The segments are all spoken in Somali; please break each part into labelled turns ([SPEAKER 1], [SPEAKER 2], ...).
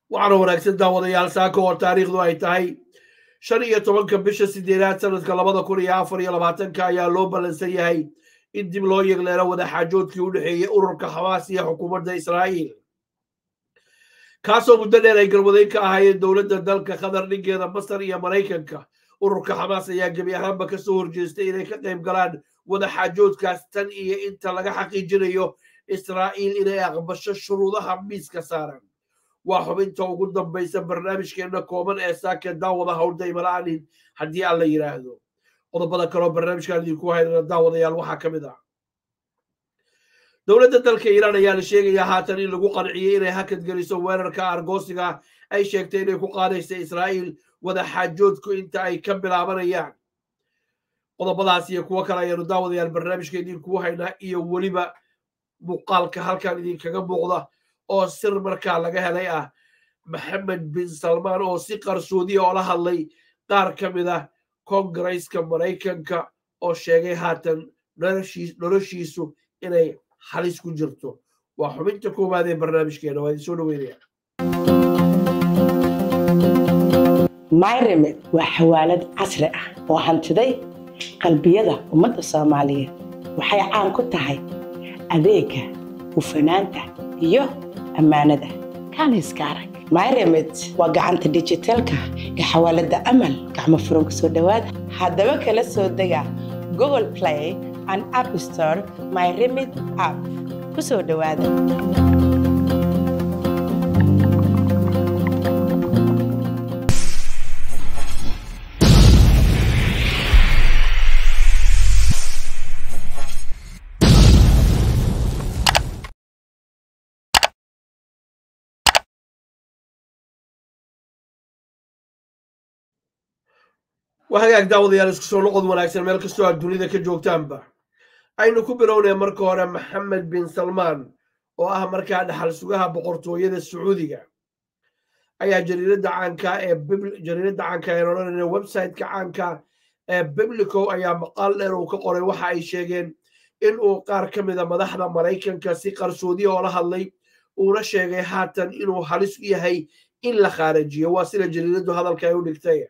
[SPEAKER 1] waxaana wanaagsan daawadayaal saaka oo taariikhdu ay tahay shan iyo tobanka bisha sideedaad sanadka labada kun iyo afar iyo labaatanka ayaa loo ballansan yahay in dib loo yegleelo wadaxaajoodkii u dhexeeyey ururka xamaas iyo xukuumadda israa'iil kaasoo muddo dheer ay galmudeen ka ahaayeen dowladda dalka qatar dhingeeda masar iyo maraykanka ururka xamaas ayaa gebi ahaanba ka soo horjeestay inay ka qayb galaan wadaxaajoodkaas tan iyo inta laga xaqiijinayo israa'iil inay aqbasho shuruudaha miiska saaran waa xubinta ugu dambaysa barnaamijkeenna kooban ee saaka daawada howldaymala'anin haddii aan la yidhaahdo qodobada kaleo barnaamijkaan idinku haynana daawadayaal waxaa ka mid ah dowladda dalka iiraan ayaa la sheegayaa haatan in lagu qanciyey inay hakad geliso weerarka argoosiga ay sheegtay inay ku qaadaysa israa'iil wadaxaajoodku inta ay ka bilaabanayaan qodobadaas iyo kuwo kale ayaanu daawadayaal barnaamijka idinkugu haynaa iyo weliba muuqaalka halkan idinkaga muuqda oo sir markaa laga helay ah maxamed bin salmaan oo si qarsoodiya oo la hadlay qaar ka mid ah kongareska maraykanka oo sheegay haatan noloshiisu inay halis ku jirto waa xubinta koowaad ee barnaamijkeena waa idin soo dhaweynaya
[SPEAKER 2] myremed waa xawaalad casri ah oo hantiday qalbiyada ummadda soomaaliyeed waxay caan ku tahay adeega hufanaanta iyo ammaanada kaaniska arag myremed waa gacanta dijitaalka ee xawaaladda amal gacmo furan ku soo dhowaada haddaba kala soo dega google play and app store myremed app ku soo dhowaada
[SPEAKER 1] waa hagaag daawadayaal isku soo noqod wanaagsan meel kastoo aad dunida ka joogtaanba aynu ku bilownay marka hore maxamed bin salmaan oo ah markaa dhaxal sugaha boqortooyada sacuudiga ayaa jariiradda caanka ee jariiradda caanka ee odhanayna websiteka caanka ee biblico ayaa maqaal dheer uu ka qoray waxa ay sheegeen in uu qaar ka mida madaxda maraykanka si qarsoodiya oo la hadlay uuna sheegay haatan inuu halis u yahay in la khaarajiyo waa sida jariiraddu hadalka ay u dhigtay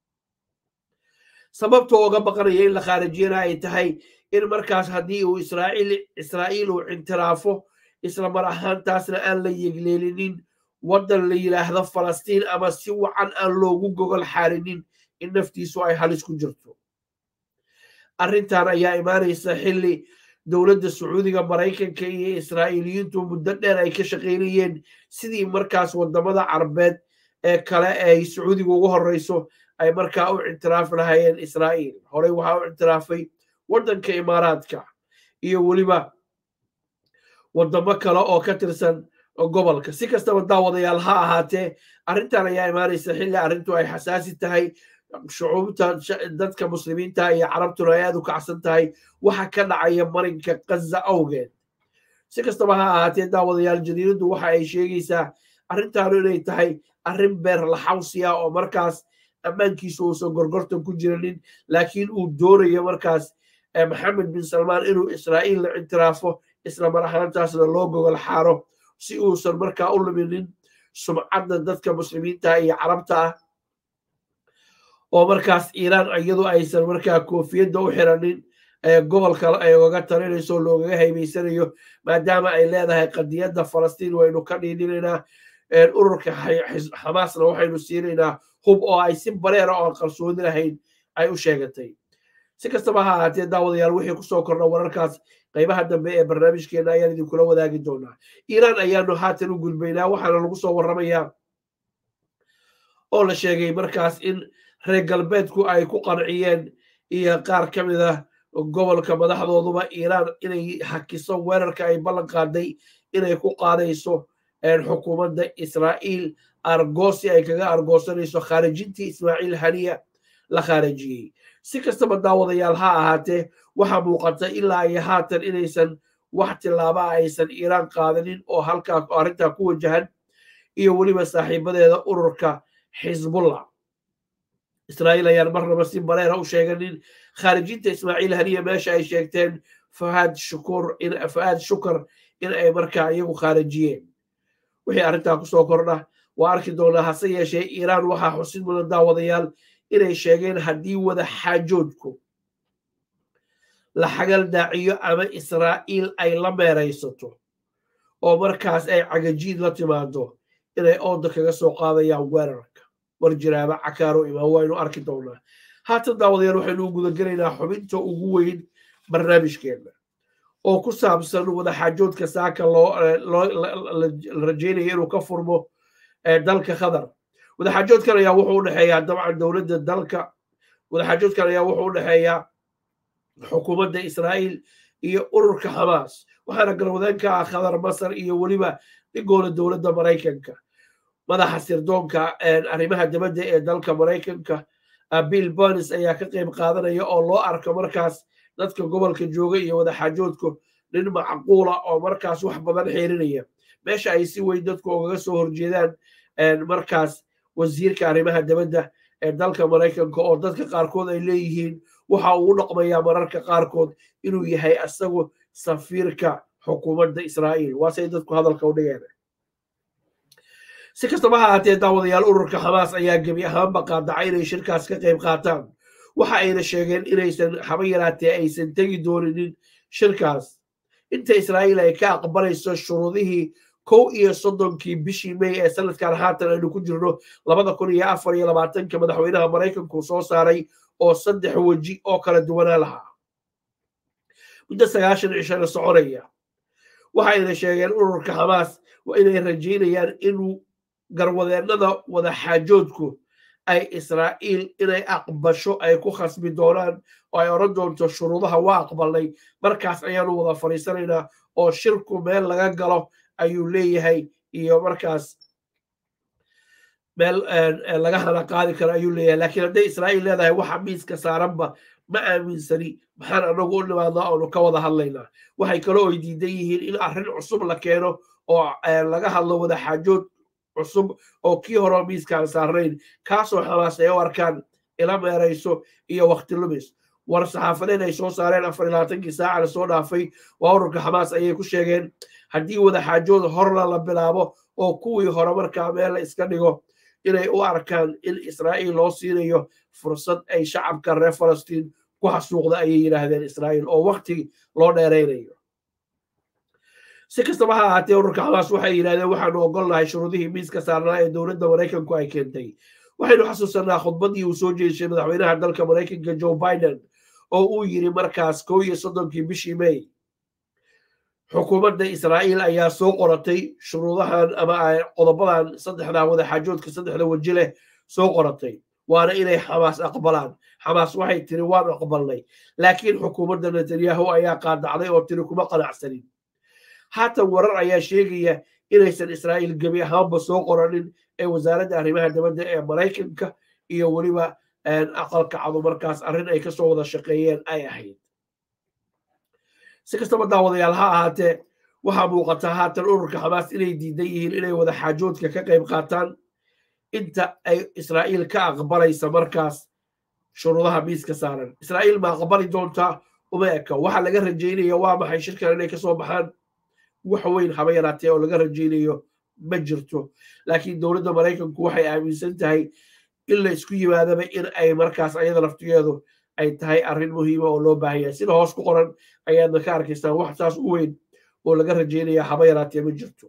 [SPEAKER 1] sababta ooga baqanaya in la khaarijiyana ay tahay in markaas haddii uu israa'iil uu cintiraafo isla mar ahaantaasna aan la yegleelinin waddan la yidhaahdo falastiin ama si wacan aan loogu gogol xaarinin in naftiisu ay halis ku jirto arrintan ayaa imaanaysa xilli dowladda sacuudiga maraykanka iyo israa'iiliyiintu muddo dheer ay ka shaqaynayeen sidii markaas waddamada carbeed ee kale ay sacuudiga ugu horreyso ay markaa u ictiraafi lahaayeen israa'iil horey waxaa u ictiraafay waddanka imaaraadka iyo weliba waddamo kale oo ka tirsan gobolka si kastaba daawadayaal ha ahaatee arrintan ayaa imaanaysa xilli arrintu ay xasaasi tahay shucuubta dadka muslimiinta iyo carabtuna ay aad u kacsan tahay waxa ka dhacaya marinka kaza awgeed si kastaba ha ahaatee daawadayaal jariiraddu waxa ay sheegaysaa arrintaanu inay tahay arrin beer laxawsi ah oo markaas ammaankiisu uusan gorgortan ku jiranin laakiin uu doonayo markaas maxamed bin salmaan inuu israa'iil la ictiraafo isla mar ahaantaasna loo gogol xaaro si uusan markaa u luminin sumcadda dadka muslimiinta iyo carabta ah oo markaas iiraan iyadu aysan markaa koofiyadda u xiranin gobolka ay oga talinayso loogaga haybaysanayo maadaama ay leedahay qadiyadda falastiin waynu ka dhiidhinaynaa ururka xamaasna waxaynu siinaynaa hub oo ay si bareera oo aan qarsoodi lahayn ay u sheegatay si kastaba ha ahaatee daawadayaal wixii kusoo korna wararkaas qaybaha dambe ee barnaamijkeena ayaan idinkula wadaagi doonaa iiraan ayaanu haatan u gudbaynaa waxaana lagu soo warramayaa oo la sheegay markaas in reer galbeedku ay ku qanciyeen iyo qaar ka mid ah gobolka madaxdooduba iiraan inay hakiso weerarka ay ballan qaaday inay ku qaadayso xukuumadda israa'iil argoosi ay kaga argoosanayso khaarijintii ismaaciil haniya la khaarijiyey si kastaba daawadayaal ha ahaatee waxaa muuqata ilaa iyo haatan inaysan wax tillaaba aysan iiraan qaadanin oo halkaa arrintaa ku wajahan iyo weliba saaxiibadeeda ururka xisbullah israa'iil ayaan marnaba si bareera u sheeganin khaarijinta ismaaciil haniya meesha ay sheegteen fahaad shukur fahaad shukar in ay markaa iyagu khaarijiyeen wixii arrintaa kusoo kordha waa arki doonaa hase yeeshee iiraan waxaa xusid mudan daawadayaal inay sheegeen haddii wada xaajoodku la xagal daaciyo ama israa'iil ay la meeraysato oo markaas ay cagajiid la timaado inay ooda kaga soo qaadayaan weerarka war jiraaba cakaaro imaan waynu arki doonaa haatan daawadayaal waxaynu u gudagelaynaa xubinta ugu weyn barnaamijkeenna oo ku saabsan wadaxaajoodka saaka la rajaynaya inuu ka furmo dalka qatar wadaxaajoodkan ayaa wuxuu u dhexeeyaa dabcan dowladda dalka wadaxaajoodkan ayaa wuxuu u dhexeeyaa xukuumadda israa'iil iyo ururka xamaas waxaana galwadeen ka ah qatar masar iyo weliba dhigooda dowladda maraykanka madaxa sirdoonka arrimaha dibadda ee dalka maraykanka bill bonis ayaa ka qayb qaadanaya oo loo arko markaas dadka gobolka jooga iyo wadaxaajoodku nin macquula oo markaas wax badan xeerinaya meesha ay si weyn dadku ugaga soo horjeedaan markaas wasiirka arrimaha dibadda ee dalka maraykanka oo dadka qaarkood ay leeyihiin waxa uu u dhaqmayaa mararka qaarkood inuu yahay asagu safiirka xukuumadda israa'iil waasay dadku hadalka u dhigeen si kastaba ha ahaatee daawadayaal ururka xamaas ayaa gebi ahaanba qaadacay inay shirkaas ka qayb qaataan waxa ayna sheegeen inaysan haba yaraatee aysan tegi dooninin shirkaas inta israa'iil ay ka aqbalayso shuruudihii kow iyo soddonkii bishii may ee sanadkan haatan aynu ku jirno labada kun iyo afar iyo labaatanka madaxweynaha maraykanku soo saaray oo saddex weji oo kala duwanaa lahaa muddo sagaashan cishana soconaya waxayna sheegeen ururka xamaas inay rajaynayaan inuu garwadeennada wadaxaajoodku ay israa'iil inay aqbasho ay ku khasbi doonaan oo ay odhan doonto shuruudaha waa aqbalnay markaas ayaanu wada fadhiisanaynaa oo shirku meel laga galo ayuu leeyahay iyo markaas meel laga hana qaadi karo ayuu leeyahay laakiin hadday israa'iil leedahay waxa miiska saaranba ma aaminsani maxaan anagu u nimaadnaa oonu ka wada hadlaynaa waxay kaloo ay diidan yihiin in arrin cusub la keeno oo laga hadlo wadaxaajood cusub oo kii horeo miiskaan saarnayn kaasoo xamaas ay u arkaan ila meerayso iyo wakti lumis war saxaafadeed ay soo saareen afar iyo labaatankii saaca la soo dhaafay waa ururka xamaas ayay ku sheegeen haddii wadaxaajood horla la bilaabo oo kuwii hore markaa meel la iska dhigo inay u arkaan in israa'iil loo siinayo fursad ay shacabka reer falastiin ku xasuuqda ayay yidhaahdeen israa'iil oo wakti loo dheeraynayo si kastaba ha ahaatee ururka xamaas waxay yidhahdeen waxaanu ogolnahay shuruudihii miiska saarnaa ee dowladda maraykanku ay keentay waxaynu xasuusanaa khudbaddii uu soo jeeshay madaxweynaha dalka maraykanka joe biden oo uu yiri markaas kow iyo soddonkii bishii may xukuumadda israa'iil ayaa soo qoratay shuruudahan ama qodobadan saddexdaa wadaxaajoodka saddexda weji leh soo qoratay waana inay xamaas aqbalaan xamaas waxay tiri waan aqbalnay laakiin xukuumadda netanyahu ayaa qaadacday oo tiri kuma qanacsanin haatan warar ayaa sheegaya inaysan israa'iil gebi ahaanba soo qoranin ee wasaaradda arrimaha dibadda ee maraykanka iyo weliba aqalka cadu markaas arrin ay kasoo wada shaqeeyeen ay ahayd si kastaba daawadayaal ha ahaatee waxaa muuqataa haatan ururka xamaas inay diidan yihiin inay wada xaajoodka ka qayb qaataan inta ay israa'iil ka aqbalaysa markaas shuruudaha miiska saaran israa'iil ma aqbali doontaa uma eka waxa laga rajaynaya waa maxay shirkan inay kasoo baxaan wax weyn haba yaraatee oo laga rajaynayo ma jirto laakiin dowladda maraykanku waxay aaminsan tahay in la isku yimaadaba in ay markaas ayada laftigeedu ay tahay arrin muhiima oo loo baahan yahay sida hoos ku qoran ayaadna ka arkaystaan wax saas u weyn oo laga rajaynaya haba yaraatee ma jirto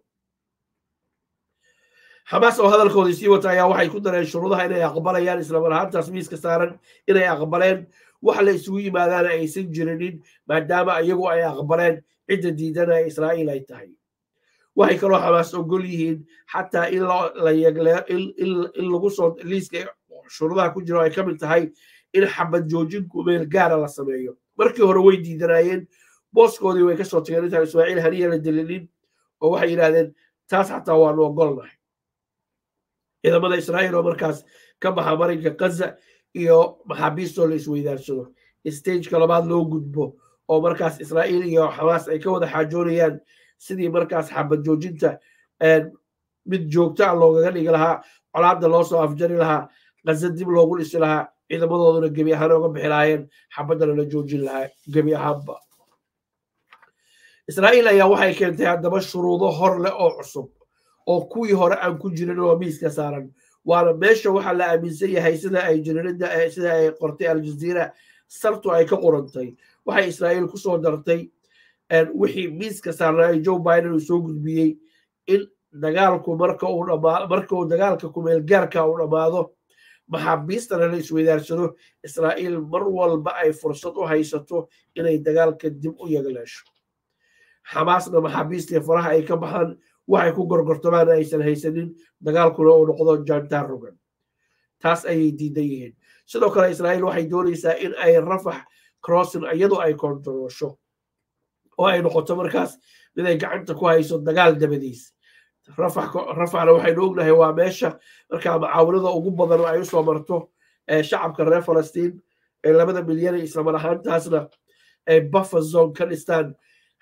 [SPEAKER 1] xamaas oo hadalkoodii sii wata ayaa waxay ku dareen shuruudaha inay aqbalayaan islamar ahaantaas miiska saaran inay aqbaleen wax la isugu yimaadaana aysan jirinin maadaama iyagu ay aqbaleen cidda diidana israa'iil ay tahay waxay kaloo xamaas ogol yihiin xataa in in lagu soo liiska shuruudaha ku jiro ay ka mid tahay in xabad joojinku meel gaara la sameeyo markii hore way diidanaayeen booskoodii way kasoo tageen intaan ismaaciil haniya la dilinin oo waxay yidhahdeen taas xataa waanu ogolnahay ciidamada israa'iil oo markaas ka baxa marinka gaza iyo maxaabiistoo la isweydaarsado stageka labaad loo gudbo oo markaas israa'iil iyo xamaas ay ka wada xaajoonayaan sidii markaas xabad joojinta mid joogto ah loogaga dhigi lahaa colaadda loo soo afjari lahaa gaza dib loogu dhisi lahaa ciidamadooduna gebi ahaan oga bixi lahaayeen xabaddana la joojin lahaa gebi ahaanba israa'iil ayaa waxay keentay haddaba shuruudo hor leh oo cusub oo kuwii hore aan ku jirin oo miiska saaran waana meesha waxaa la aaminsan yahay sida ay jirinada sida ay qortay aljaziira sartu ay ka qorantay waxay israa'iil kusoo dartay wixii miiska saarnaa joe biden uu soo gudbiyey in dagaalku marka uu dhamaa marka uu dagaalka kumeelgaarka uu dhammaado maxaabiistana la isweydaarsado israa'iil mar walba ay fursad u haysato inay dagaalka dib u yagleesho xamaasna maxaabiistii faraha ay ka baxaan waxay ku gorgortamaan aysan haysanin dagaalkuna uu noqdo jantaan rogan taas ayay diidan yihiin sidoo kale israa'iil waxay doonaysaa in ay rafax crossin iyadu ay kontaroosho oo ay noqoto markaas mid ay gacanta ku hayso dagaal dabadiis rafaxna waxaynu ognahay waa meesha markaa macaawinada ugu badan oo ay usoo marto shacabka reer falastiin ee labada milyan islamar ahaantaasna ay buffer zone ka dhistaan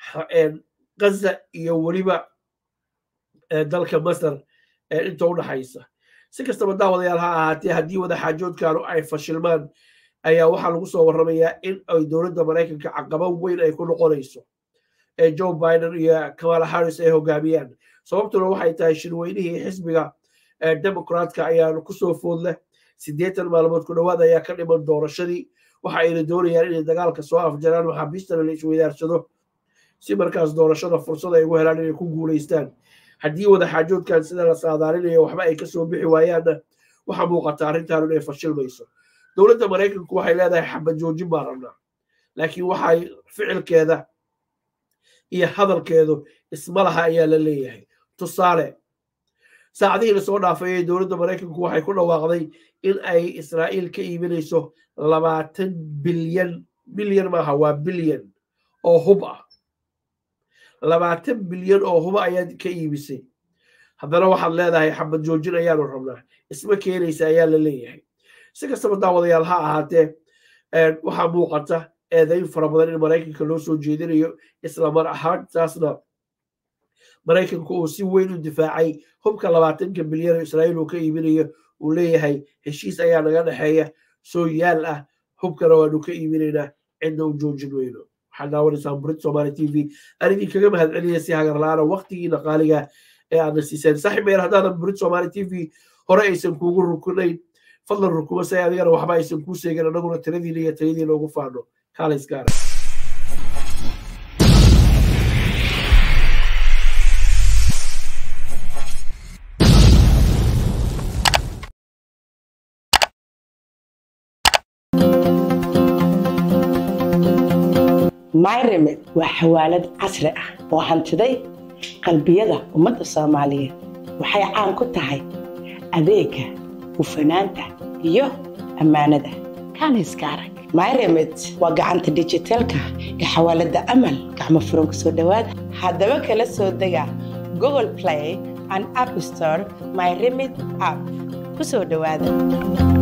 [SPEAKER 1] gaza iyo weliba dalka masar inta u dhaxaysa si kastaba daawadayaal ha ahaatee haddii wadaxaajoodkanu ay fashilmaan ayaa waxaa lagu soo warramayaa in ay dowladda maraykanka caqaba weyn ay ku noqonayso ee joe biden iyo kamala harris ay hogaamiyaan sababtuna waxay tahay shirweynihii xisbiga democratka ayaa kusoo food leh siddeetan maalmood ku dhowaad ayaa ka dhiman doorashadii waxa ayna doonayaan inay dagaalka soo afjaraan maxaabiistana la isweydaarsado si markaas doorashada fursad ay ugu helaan inay ku guulaystaan haddii wadaxaajoodkan sida la saadaalinayo waxba ay kasoo bixi waayaanna waxaa muuqata arrintan inay fashilmayso dowladda maraykanku waxay leedahay xabad joojin baan rabnaa laakiin waxay ficilkeeda iyo hadalkeedu isma laha ayaa la leeyahay tusaale saacadihii lasoo dhaafayay dowladda maraykanku waxay ku dhawaaqday in ay israa'iil ka iibinayso labaatan bilyan bilyan maaha waa bilyan oo hub ah labaatan bilyan oo huba ayaad ka iibisay haddana waxaad leedahay xabad joojin ayaanu rabnaa isma keenaysa ayaa la leeyahay si kastaba daawadayaal ha ahaatee waxaa muuqata eedayn fara badan in maraykanka loo soo jeedinayo isla mar ahaantaasna maraykanku uu si weyn u difaacay hubka labaatanka bilyan oo israa'iil uu ka iibinayo uu leeyahay heshiis ayaa naga dhexeeya soo yaal ah hubkana waanu ka iibinaynaa cidna u joojin weyno waxaad daawanaysaan burid somaali t v aan idinkaga mahad celinaya si hagarla-aana waqtigiina qaaliga ee aadna siiseen saaxiib meel haddaanan burid somaali t v hore aysan kuugu rukunayn fadlan rukuma say adigana waxba aysan kuu sheegin annaguna tiradiina iyo tayadiina ugu faano kaalays gaara
[SPEAKER 2] myremed waa xawaalad casri ah oo hantiday qalbiyada ummadda soomaaliyeed waxay caan ku tahay adeega hufanaanta iyo ammaanada kaaniska arag myremed waa gacanta dijitaalka ee xawaaladda amal gacmo furan ku soo dhowaada haddaba kala soo dega google play and app store myremed app ku soo dhowaada